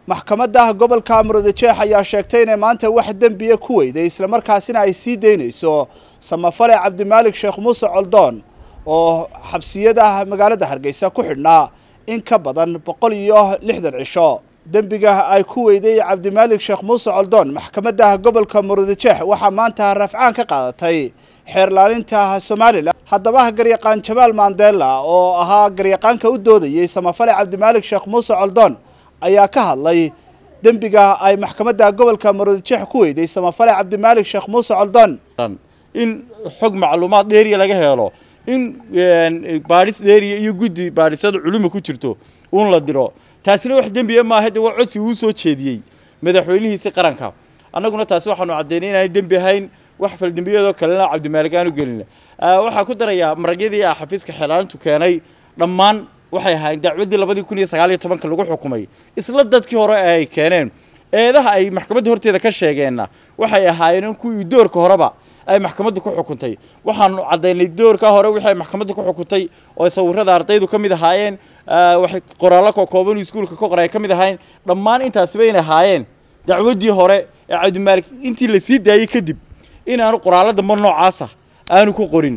maxkamadda gobolka murudijeex ayaa sheegtay inay maanta wax dembiya ku weyday islamarkaasina ay sii daynayso samafale cabdimaalik sheekh muuse coldoon oo xabsiyada magaalada hargeysa ku xidhnaa in ka badan boqol iyo lixdan cisho dembiga ay ku weyday cabdimaalik sheekh muuse coldoon maxkamadda gobolka murudijeex waxaa maanta rafcaan ka qaadatay xeerlaalinta somalilan haddaba garyaqaan jamaal mandela oo ahaa garyaqaanka u doodayey samafale cabdimaalik sheekh muuse coldoon ayaa ka hadlay dembiga ay maxkamadda gobolka murudijeex ku weyday samafale cabdimaalik sheekh muuse coldoon in xog macluumaad dheeriya laga helo in baadhis dheeriya iyo guddi baadhisada culuma ku jirto uun la diro taasina wax dembiya maaha de waa codsi uu soo jeediyey madaxweynihiisi qaranka annaguna taasi waxaanu caddaynay inaanay dembi ahayn wax faldembiyadoo kalena cabdimaalik aanu gelin waxaa ku darayaa maragyadii ah xafiiska xeelaalintu keenay dhammaan waxay ahaayeen dacwaddii labadii kun iyo sagaal iyo tobanka lagu xukumay isla dadkii hore ee ay keeneen eedaha ay maxkamadda horteeda ka sheegeenna waxay ahaayeen in kuwii doorka horeba ay maxkamaddu ku xukuntay waxaanu caddaynay doorka hore wixii ay maxkamaddu ku xukuntay oo sawirada ardaydu ka mid ahaayeen waxay qoraallo kookooban iskuulka ka qoray ka mid ahaayeen dhammaan intaasiba inay ahaayeen dacwaddii hore ee cabdimaalik intii la sii daayey kadib inaanu qoraallo dambe noocaasa aanu ku qorin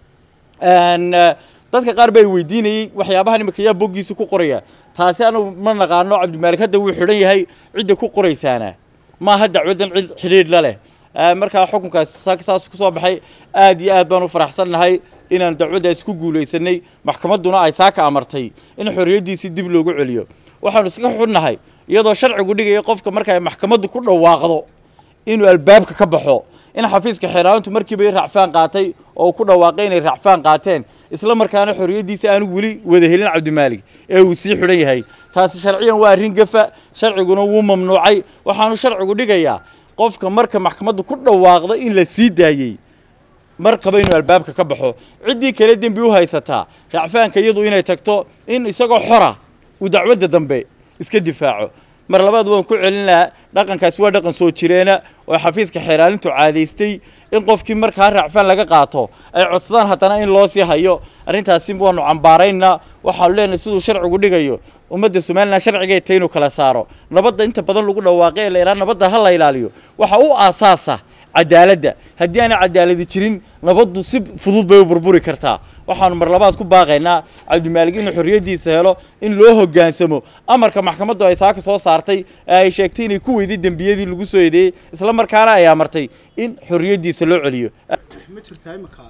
dadka qaar bay weydiinayey waxyaabahan imika yaa boggiisa ku qoraya taasi anu ma naqaano cabdimaalik hadda wuu xidhan yahay cidda ku qoraysaana maaha dacwaddan cid xidhiidh la leh markaa xukunkaas saas ku soo baxay aad iyo aad baan u faraxsannahay inaan dacwaddaas ku guulaysanay maxkamadduna ay saaka amartay in xorriyaddiisii dib loogu celiyo waxaanu iska xunnahay iyadoo sharcigu dhigaya qofka marka ay maxkamaddu ku dhawaaqdo inuu albaabka ka baxo in xafiiska xeeraalintu markiiba racfaan qaatay oo uu ku dhawaaqay inay racfaan qaateen isla markaana xorriyaddiisa aanu weli wada helin cabdimaalik ee uu sii xidhan yahay taasi sharciyan waa arrin gafa sharciguna wuu mamnuucay waxaanu sharcigu dhigayaa qofka marka maxkamaddu ku dhawaaqda in la sii daayey markaba inuu albaabka ka baxo ciddii kale dembi u haysataa racfaanka iyadu inay tagto in isagoo xora uu dacwadda dambe iska difaaco mar labaad waan ku celin lahaa dhaqankaasi waa dhaqan soo jireena oo xafiiska xeeraalintu caadaystay in qofkii markaa racfaan laga qaato ay codsadaan haddana in loo sii hayo arrintaasi waanu cambaaraynaa waxaanu leenahay siduu sharcigu dhigayo ummadda somalilan sharcigay tahay inuu kala saaro nabadda inta badan lagu dhawaaqay ee la idhaha nabadda ha la ilaaliyo waxa u aasaasa cadaaladda haddii aanay cadaaladi jirin nabaddu si fudud bay u burburi kartaa waxaanu mar labaad ku baaqaynaa cabdimaalik inuu xorriyaddiisa helo in loo hoggaansamo amarka maxkamaddu ay saaka soo saartay ee ay sheegtay inay ku weyday dembiyadii lagu soo eedeeyey isla markaana ay amartay in xorriyaddiisa loo celiyo ma jirtaa imika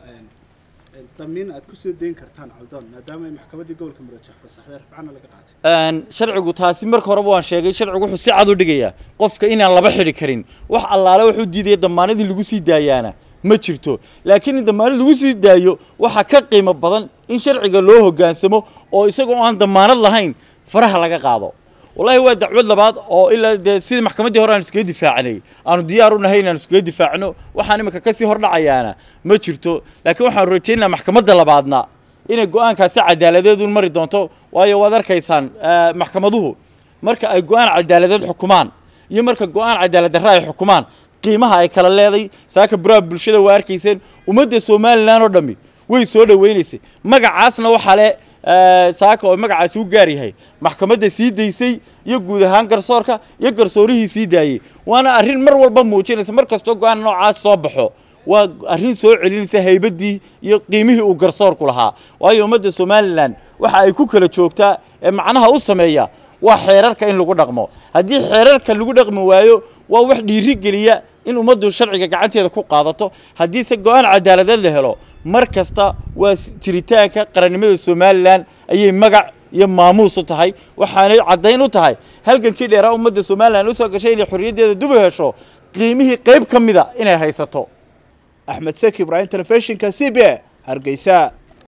damiin aad ku soo dayn kartaan coldoon maadaama ay maxkamaddii gobolka murudijeex fasaxday rafcana laga qaatay sharcigu taasi marka horeba waan sheegay sharcigu wuxuu si cad u dhigayaa qofka inaan laba xidhi karin wax allaale wuxuu diidaya damaanadii lagu sii daayaana ma jirto laakiin in damaanad lagu sii daayo waxaa ka qiimo badan in sharciga loo hoggaansamo oo isagoo aan damaanad lahayn faraha laga qaado wallaahi waa dacwad labaad oo ilaa dee sidii maxkamaddii hore aan iskaga difaacnay aanu diyaar u nahay inaan iskaga difaacno waxaan imika kasii hordhacayaana ma jirto laakiin waxaanu rajaynayaa maxkamadda labaadna inay go-aankaasi cadaaladeedun mari doonto waayo waad arkaysaan maxkamaduhu marka ay go-aan cadaaladeed xukumaan iyo marka go-aan cadaalad darra ay xukumaan qiimaha ay kala leeday saaka buraha bulshada waa arkayseen ummadda somalilan oo dhammi way soo dhowaynaysay magacaasna waxaa le saaka oo magacaasi u gaar yahay maxkamadda sii daysay iyo guud ahaan garsoorka iyo garsoorihii sii daayey waana arrin mar walba muujinaysa mar kastoo go-aan noocaas soo baxo waa arrin soo celinaysa haybaddii iyo qiimihii uu garsoorku lahaa waayo ummadda somalilan waxa ay ku kala joogtaa ee macnaha u sameeya waa xeerarka in lagu dhaqmo haddii xeerarka lagu dhaqmi waayo waa wax dhiiri geliya in ummaddu sharciga gacanteeda ku qaadato haddiise go-aan cadaaladeed la helo mar kasta waa jiritaanka qarannimada somalilan ayay magac iyo maamuus u tahay waxaanay caddayn u tahay halgankii dheeraa ummadda somalilan usoo gashay inay xorriyaddeeda dub u hesho qiimihii qayb ka mida inay haysato axmed seki ibraahim telefishinka c b a hargeysa